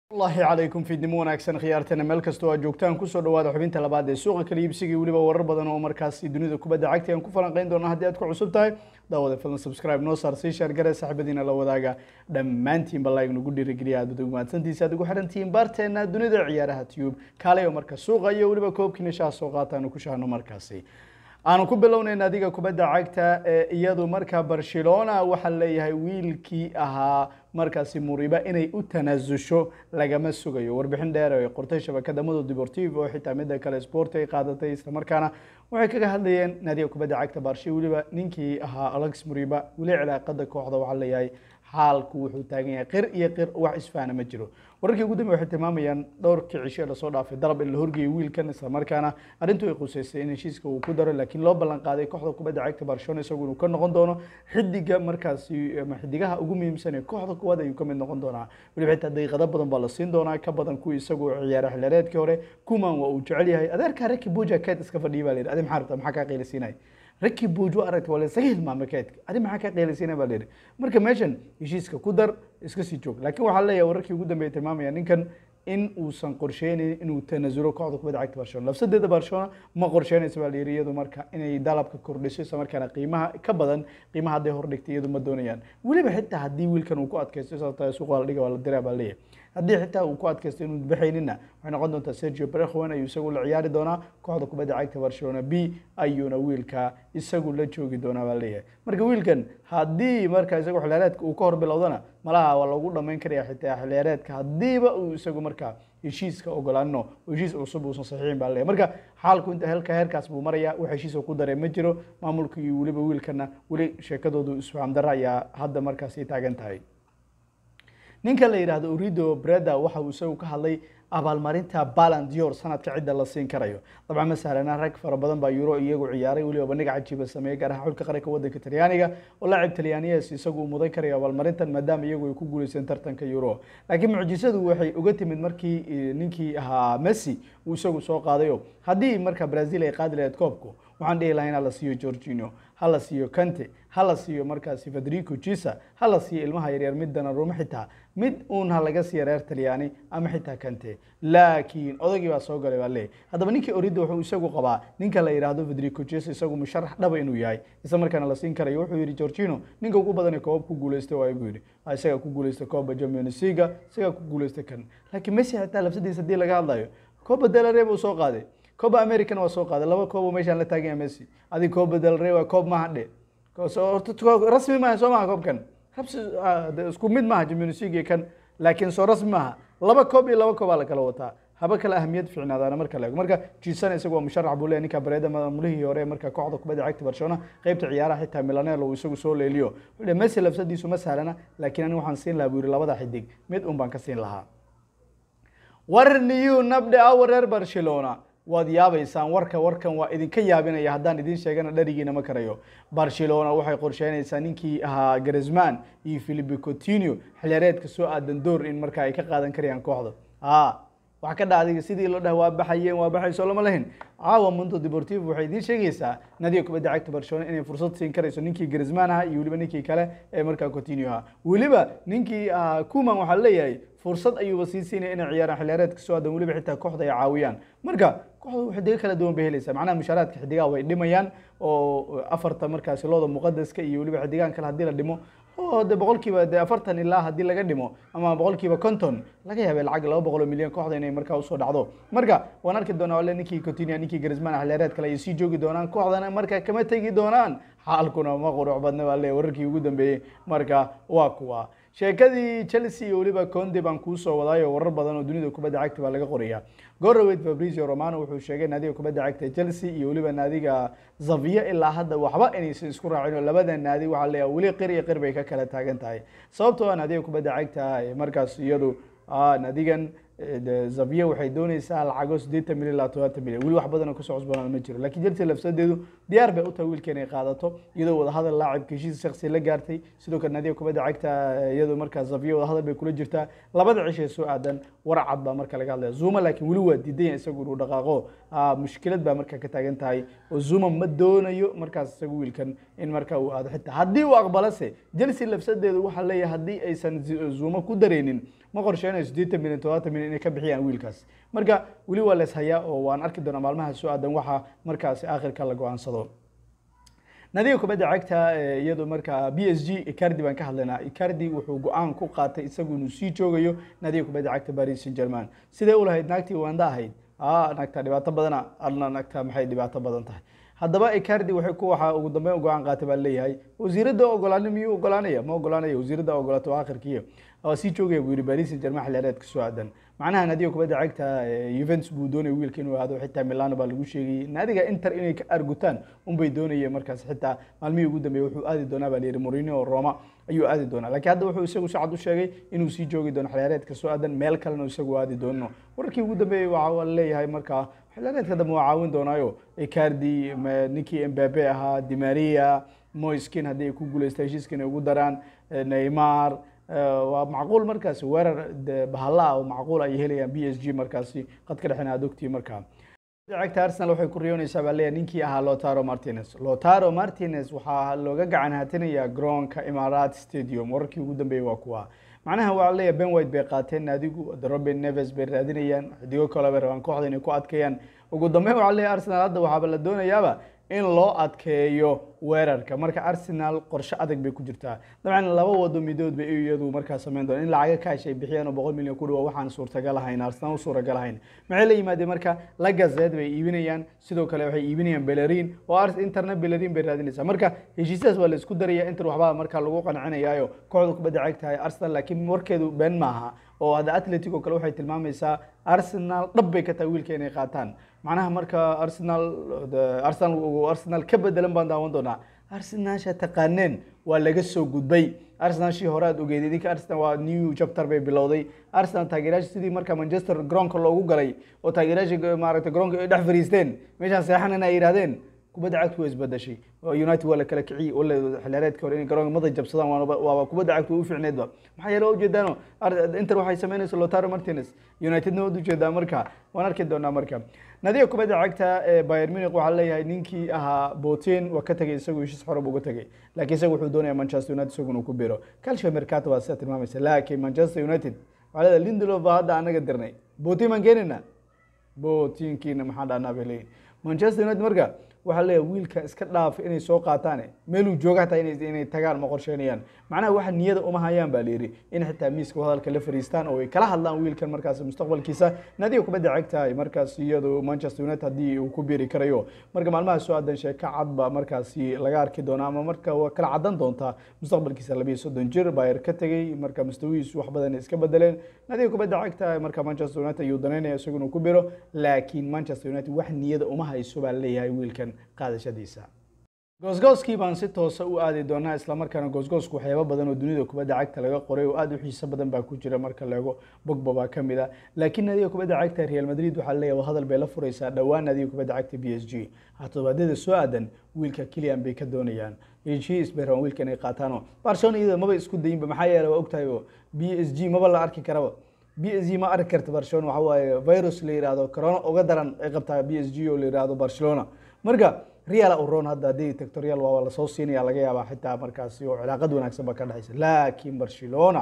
allahi calaykum fiidnimo wanaagsan khiyaartana meel kastoo aad joogtaan kusoo dhawaada xubinta labaad ee suuqa kala iibsiga iyo weliba warar badan oo markaasi dunida kubadda cagta aan ku falanqeyn doona haddii aad ku cusub tahay daawada filan subscribe noo saar sii sheer gare saaxiibadiina la wadaaga dhammaantiinba like nagu dhiirigeliya aad ugu mahadsantiisa aad ugu xirantihiin baarteena dunida ciyaaraha tube kaaleyo marka suuqa iyo weliba koobkiina shaha soo qaataanu ku shahno markaasi aanu ku bilownayna adiga kubadda cagta ee iyadu markaa barcelona waxaa leeyahay wiilkii ahaa markaasi muriba inay u tanaasusho lagama sugayo warbixin dheer ay qortay shabakada modo deportivo oo xitaa midda kale sport ay qaadatay islamarkaana waxay kaga hadlayeen naadiga kubadda cagta barshe weliba ninkii ahaa alex muriba weli cilaaqada kooxda waxaa leeyahay xaalku wuxuu taagan yahay qir iyo qir wax isfahana ma jiro wararkii ugu dambe waxay tilmaamayaan dhowrkii cisho lasoo dhaafay dalab in la horgeeyay wiilkan islamarkaana arrintu ay quseysay in heshiiska uu ku daro laakiin loo ballan qaaday kooxda kubadda cagta barcelona isagu inuu ka noqon doono xidiga markaasi ama xidigaha ugu muhiimsan ee kooxda kuwaad ayuu ka mid noqon doonaa weliba xitaa daqiiqado badan baa la siin doonaa ka badan kuwii isagu ciyaara xillireedkii hore kuman waa uu jecel yahay adeerka raki buja keed iska fadhiya baa la yidhi adi maxaa rabta maxaa kaa qiilisiinaya raki buujo aragta waa laysaga hilmaamay keedka adi maxaa ka qeelaysiina baa layidhi marka meeshan heshiiska ku dar iska sii joog laakiin waxaa leeyahay wararkii ugu dambeeyay tilmaamaya ninkan in uusan qorsheynayn inuu tanasulo kooxda kubadda cagta barcelona lafsadeeda barcelona ma qorsheynaysa baa layidhi iyadu marka inay dalabka kordhiso isla markaana qiimaha ka badan qiimaha hadday hordhigtay iyadu ma doonayaan weliba xitaa haddii wiilkan uu ku adkaysto sababta suuqa la dhiga waa la diraa baa leeyahay haddii xitaa uu ku adkaysto inuu baxaynina waxay noqon doontaa sergio brekhwan ayuu isagu la ciyaari doonaa kooxda kubadda cagta barcelona b ayuuna wiilka isagu la joogi doonaa baa leeyahay marka wiilkan haddii marka isagu xiliyaareedka uu ka hor bilowdana malaha waa lagu dhamayn karaya xitaa xiliyaareedka haddiiba uu isagu marka heshiiska ogolaano heshiis cusub uusan saxiixin baa leeyahay marka xaalku inta helka heerkaas buu maraya wax heshiisa ku daree ma jiro maamulka iyo weliba wiilkana weli sheekadoodu isfaham darra ayaa hadda markaasi taagan tahay ninka la yidhaahdo urido breda waxa uu isagu ka hadlay abaalmarinta balan dior sanadka cidda la siin karayo dabcan ma sahlana rag fara badan baa euro iyagu ciyaaray weliba bandhiga cajiiba sameeyey gaar ahaan xulka qaranka wadanka talyaaniga oo laacib talyaaniyees isagu uu mudan karayo abaalmarintan maadaama iyagu ay ku guuleysteen tartanka euro laakiin mucjisadu waxay uga timid markii ninkii ahaa messi uu isagu soo qaadayo haddii marka brazil ay qaadi lahayd koobku waxaan dhihi lahaa in hala siiyo georgino hala siiyo kante hala siiyo markaasi federico jisa hala siiyo ilmaha yaryar mid danarumo xitaa mid uun ha laga siiya reer talyaani ama xitaa kante laakiin odagii baa soo galay baa leeyahy haddaba ninkii orida wuxuu isagu qabaa ninka la yidhaahdo federico jisa isagu musharax dhaba inuu yahay isla markaana la siin karayo wuxuu yidhi georgino ninka ugu badan ee koobab ku guuleystay waa buu yidhi isagaa ku guuleystay kooba champions league isagaa ku guuleystay kan laakiin messi xitaa lafsadiisa haddii laga hadlayo kooba delare buu soo qaaday kooba american waa soo qaaday laba koobo meeshaan la taagan yahay messi adig kooba delare waa koob maha dhe rasmi maaha soo maha koobkan isku mid maaha champions league kan laakiin soo rasmi maaha laba koob iyo laba koobaa la kala wataa haba kale ahamiyad fiicnaadaana marka la eego marka jisan isagu waa musharax buu leeyahy ninka bareeda maamulihii hore marka kooxda kubadda cagta barcelona qaybta ciyaaraha xitaa milanel uu isagu soo leeliyo wuxuu messi lafsadiisu ma sahlana laakiin aniga waxaan siin lahaa buu yidhi labada xidig mid un baan ka siin lahaa war niyu nabdhe awa reer barcelona waad yaabaysaan warka warkan waa idinka yaabinaya haddaan idiin sheegana dharigiina ma karayo barcelona waxay qorsheynaysaa ninkii ahaa garisman iyo philipe coutinho xilyareedka soo aadan door in marka ay ka qaadan karayaan kooxda a wax ka dha adiga sidii loo dhaha waa baxayeen waa baxayso lama lahin caawa mundo deportivo waxay idiin sheegaysaa nadiga kubadda cagta barcelona inay fursad siin karayso ninkii garisman aha iyo weliba ninkii kale ee markaa coutinho aha weliba ninkii kuman waxaa leeyahay fursad ayuuba sii siinaya inay ciyaaraan xiliyaareedka soo aadan weliba xitaa kooxda ay caawiyaan marka kooxda xidigo kala duwan bay helaysaa macnaha mushaaraadka xidigaha way dhimayaan oo afarta markaasi looda muqadaska iyo weliba xidigahan kale haddii la dhimo oo de boqolkiiba de afartan ilaa haddii laga dhimo ama boqolkiiba konton laga yaabay lacag laba boqol oo milyan kooxda inay markaa usoo dhacdo marka waan arki doonaa ole ninkii coutinho ninkii garisman xiliyaareed kale ay sii joogi doonaan kooxdana marka kama tegi doonaan xaalkuna ma quruc badna baa le wararkii ugu dambeeyey marka waa kuwa sheekadii chelsea iyo weliba conde baan kuusoo wadaayo warar badan oo dunida kubadda cagta baa laga qoraya goraweyd fabrizio romano wuxuu sheegay naadiga kubadda cagta chelsea iyo weliba naadiga zavia ilaa hadda waxba inaysan isku raacin oo labada naadi waxaa leeyahay weli qir iyo qir bay ka kala taagan tahay sababtoo ah naadiga kubadda cagta markaas iyadu naadigan zavia waxay dooneysaa lacago siddeetan milyan ilaa todobaatan milyan weli wax badan oo kasoo cusboonaan ma jiro lakiin chelsea lafsadeedu diyaar bay u tahay wiilka inay qaadato iyadoo wadahadal laacibka heshiis shaksi la gaartay sidoo kale naadiga kubadda cagta iyadoo markaa zavia wadahadal bay kula jirtaa labada cishay soo aadan war cad baa marka laga hadlaya zuma laakiin weli waa diidanya isagu inuu dhaqaaqo mushkilad baa marka ka taagan tahay oo zuma ma doonayo markaas isagu wiilkan in marka uu aado xitaa haddii uu aqbalase chelsea lafsadeedu waxaa leeyahay haddii aysan zuma ku dareynin ma qorsheynayo siddeetan milyan todobaatan milyan inay ka bixiyaan wiilkaas marka weli waa lees hayaa oo waan arki doonaa maalmaha soo aadan waxa markaasi aakhirka la go-aansado nadiga kubadda cagta iyadoo markaa b s g icardi baan ka hadlaynaa icardi wuxuu go-aan ku qaatay isagu inuu sii joogayo nadiga kubadda cagta paris saint german sidee u lahayd naagtii wanda ahayd a naagta dhibaato badana adna naagta maxay dhibaato badan tahay haddaba icardi waxay ku waxaa ugu dambeyn go-aan qaatay baa leeyahay wasiiradda ogolaani miyuu ogolaanaya ma ogolaanaya wasiiradda ogolaato aakhirkiiyo waa sii joogaya buu yihi paris saint german xilliyareedka soo aadan macnaha naadiga kubadda cagta Juventus buu doonayay wiilka inuu aado xitaa Milano baa lagu sheegay naadiga Inter inay ka argutaan unbay doonayeen markaas xitaa maalmihii ugu dambeeyay wuxuu aadi doonaa baa layidhi Mourinho Roma ayuu aadi doonaa laakiin hadda wuxuu isagu si cad u sheegay inuu sii joogi doono xiliyaareedka soo aadan meel kalena isagu aadi doono warkii ugu dambeeyay waxa la leeyahay markaa xiliyaareedka dambe waa caawin doonaayo Icardi ninkii Mbappe ahaa Di Maria Moiskin haddii ay ku guuleystaan heshiiskan ay ugu daraan Neymar waa macquul markaasi weerar bahalla oo macquul ay helayaan b s g markaasi qadka dhexena aad ogtii markaa cagta arsenal waxay ku riyoonaysaa baa leeyahay ninkii ahaa lotaro martinez lotaro martinez waxaa looga gacan haatinayaa garoonka imaaraat stadium wararkii ugu dambeeyey waa kuwa macnaha waa leeyahay ben white bay qaateen naadigu robin neves bay raadinayaan xidigo kale bay rabaan kooxda inay ku adkeeyaan ugu dambeyn waxaa leeyahay arsenal hadda waxaaba la doonayaaba in loo adkeeyo weerarka marka arsenal qorshe adag bay ku jirtaa dabcan laba wado midood bay iyadu markaa sameyn doona in lacaga kaash ay bixiyaan oo boqol milyan ku dhawa waxaan suurtagal ahayn arsenal u suuragal ahayn maxay la yimaadeen marka lagazed bay iibinayaan sidoo kale waxay iibinayaan belerin oo interna belerin bay raadinaysaa marka heshiisyadaas waa la isku daraya inter waxbaa markaa lagu qancinayaayo kooxda kubadda cagtahay arsenal laakiin warkeedu been maaha oo hadda atletico kale waxay tilmaamaysaa arsenal dhab bay ka tahay wiilka inay qaataan macnaha marka arsenal arsenal arsenal ka bedelan baan daawan doonaa arsenalsha taqaaneen waa laga soo gudbay arsenal shii hore aad ogeed idinka arsenal waa new chapter bay bilowday arsenal taageerayaasha sidii marka manchester garoonka loogu galay oo taageerayaasha maaragtay garoonka ay dhex fariisteen meeshaan seexanana ay yidhahdeen kubadda cagtu waa isbedeshay united waa la kala kiciyey wala xiliyaareedka hore inay garoonka mada jabsadaan waaba kubadda cagtu u fiicneedba maxaa yeele ujeedaano inter waxay sameynaysa lotaro martinez unitedna waad ujeedaa marka waan arki doonaa marka nadiga kubadda cagta ee Bayern Munich waxaa leeyahay ninkii ahaa Botin waa ka tagay isagu heshiis xorab uga tagay laakiin isagu wuxuu doonayaa Manchester United isagu inuu ku biro Calcio Mercato waa sida tilmaamaysa laakiin Manchester United waxaa leedahay Lindelof baa hadda anaga dirnay Botin maan keenina Botinkiina maxaa dhahnaa bay leeyihin Manchester United marka waxaa leeyahay wiilka iska dhaaf inay soo qaataan meeluu jooga hataa inay inay tagaan ma qorsheynayaan macnaha waxa niyada uma hayaan baa layidhi in xitaa miiska hadalka la fariistaan oo ay kala hadlaan wiilkan markaas mustaqbalkiisa naadiga kubadda cagta markaas iyadu Manchester United haddii uu ku biiri karayo marka maalmaha soo aadan sheeko cad ba markaasi laga arki doona ama marka waa kala cadan doontaa mustaqbalkiisa labiyo soddon jir Bayer ka tegay marka mustawiisu wax badan iska bedeleen naadiga kubadda cagta marka Manchester United ayuu danaynaya isagu inuu ku biro laakiin Manchester United wax niyada uma hayso baa leeyahay wiilkan qaadashadiisa goosgooskii baan si toosa u aadi doonaa islamarkaana goosgoosku waxyaabo badan oo dunida kubadda cagta laga qoray oo aada u xiiso badan baa ku jira marka leego bogba baa ka mid a laakiin naadiga kubadda cagta real madrid waxaa leeyahay hadal bay la furaysaa dhowaan naadiga kubadda cagta b s g todobaadyada soo aadan wiilka kilian bay ka doonayaan heshiis bay rabaan wiilka inay qaataano barcelona iyada maba isku dayinba maxaa yeelay waa ogtahay b s g maba la arki karaba b s g ma arki karta barcelona waxa waaye virus la yidhaahdo corona uga daran ay qabtaa b s g oo la yidhaahdo barcelona marka real uron hadda haddii tagto real waa lasoo siinaya laga yaabaa xitaa markaasi oo cilaaqad wanaagsan ba ka dhexaysa laakiin barcelona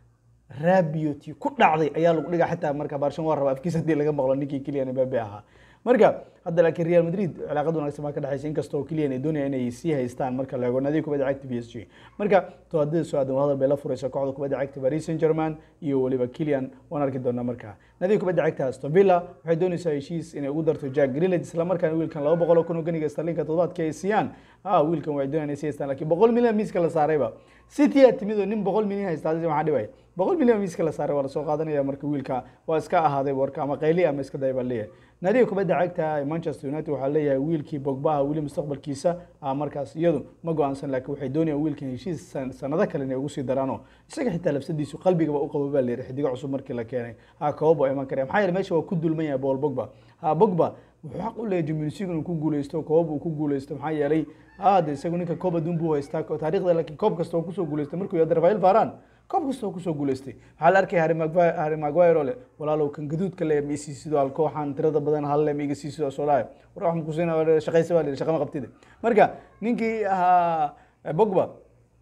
rabioti ku dhacday ayaa lagu dhigaa xitaa marka barcelona waa raba afkiisa haddii laga maqlo ninkii kilian mbabe ahaa marka hadda laakiin real madrid cilaaqad wanaagsan baa ka dhexaysa inkastoo kilian ay doonaya inay sii haystaan marka la eego nadiga kubadda cagta b s g marka tobaadada soo aadan hadal bay la furaysa kooxda kubadda cagta paris saint german iyo weliba kilian waan arki doonaa marka nadiga kubadda cagta aston villa waxay doonaysaa heshiis inay ugu darto jack grillage isla markaana wiilkan laba boqol oo kun oo ganiga starlinka toddobaadka ay siiyaan ah wiilkan waxay doonayaan inay sii haystaan laakiin boqol milyan miiska la saarayba city aa timid oo nin boqol milyan haystaa hadda maxaa dhibaya boqol milyan miiska la saaray waa lasoo qaadanaya marka wiilka waa iska ahaaday warka ama qayli ama iska daya baa leeyahay naadiga kubadda cagta ee manchester united waxaa leeyahay wiilkii bogbaha weli mustaqbalkiisa ah markaas iyadu ma go-aansan laakiin waxay doonayaan wiilkan heshiis sanado kale inay ugu sii daraano isaga xitaa labsadiisu qalbigaba u qabo baa la yidhi xidigo cusub markii la keenay ha koobo iman karaya maxaa yeele meesha waa ku dulman yahay paul bogba ha bogba wuxuu xaq u leeyahay Champions League inuu ku guuleysto koob uu ku guuleysto maxaa yeelay aad isagu ninka koob adduun buu haystaa taariikhda laakiin koob kasta oo kusoo guuleystay markuu yahay Rafael Varane koob kasta oo kusoo guuleystay waxaa la arkay Harry Maguire Harry Maguire oo leh walaalow kan gaduudka leh Messi sidoo hal kooxan tirada badan hal leh iga sii sidoo soo laay war wax ku siinaa shaqaysa baa shaqo ma qabtid marka ninkii ahaa Pogba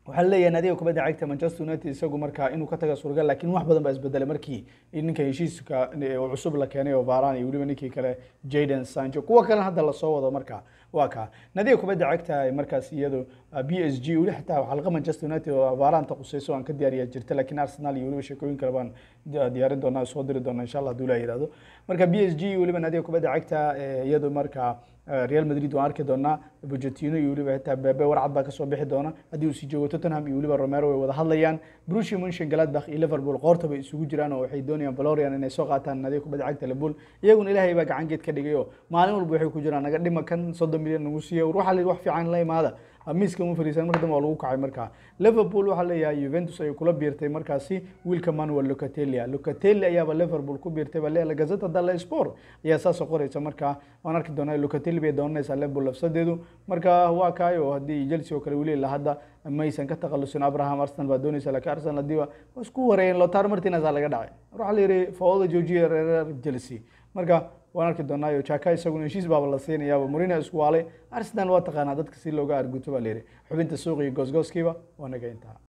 waxaa leeyahay nadiga kubadda cagta manchester united isagu markaa inuu ka taga suuragal laakiin wax badan baa isbedelay markii ninka heshiiska cusub la keenay oo varan iyo weliba ninkii kale jaden sancho kuwa kale hadda lasoo wado markaa waa kaa nadiga kubadda cagta markaas iyadu b s g weli xitaa xalqa manchester united oo vaaranta quseyso aan ka diyaariya jirta laakiin arsenal iyo weliba sheekooyin kale baan diyaarin doonaa soo diri doonaa insha allah haduu la yihahdo marka b s g weliba nadiga kubadda cagta iyadu markaa real madrid waan arki doonaa bujatino iyo weliba xitaa bebe warcad baa kasoo bixi doona haddii uu sii joogo tottenham iyo weliba romero way wada hadlayaan brushi munshin galadbach iyo liverpool qoorta bay isugu jiraan oo waxay doonayaan valorian inay soo qaataan nadiga kubadda cagta liverpool iyaguna ilaahay baa gacan geed ka dhigay oo maalin walba waxay ku jiraan naga dhima kan soddon milyan nagu siiya waxaa la wax fiican la imaada miiska uma fariisan marka dambe waa lagu kacay markaa liverpool waxaa leeyahay juventus ay kula biirtay markaasi wiilka manuel locatelia locatelli ayaaba liverpool ku biirtay baa leeyahay gazeta dalla sport ayaa saasoo qoraysa markaa waan arki doonaa locatelli bay doonanaysaa liverpool lafsadeedu marka waa kaayo haddii chelsea oo kale weli ilaa hadda maysan ka takhalusin abraham arsenal baa doonaysa laakiin arsenal haddii waa isku wareeyeen lotar martinez aa laga dhacay waxaa la yidhi fawada joojiya reer chelsea marka waan arki doonaayo jaka isaguna heshiis baaba la siinayaaba murina isku waalay arsenal waa taqaanaa dadka si looga arguto baa la yidhi xubinta suuq iyo goosgooskiiba waa naga intaa